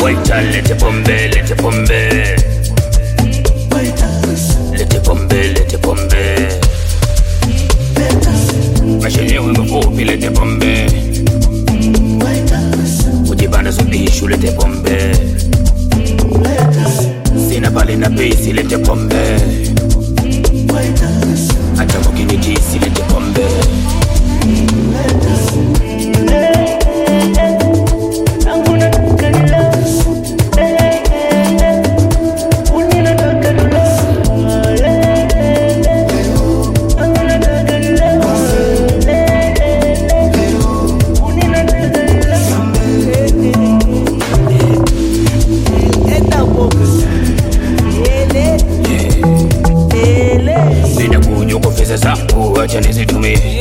Waita lete pombe, lete pombe. Lete pombe, lete pombe. Mashine mafupi, lete pombe. Kujibana subishu, lete pombe. Sina bali na bisi, lete pombe. Hata mkinitisi, lete pombe. Sina kuja kwa pesa zangu, acha nizitumie.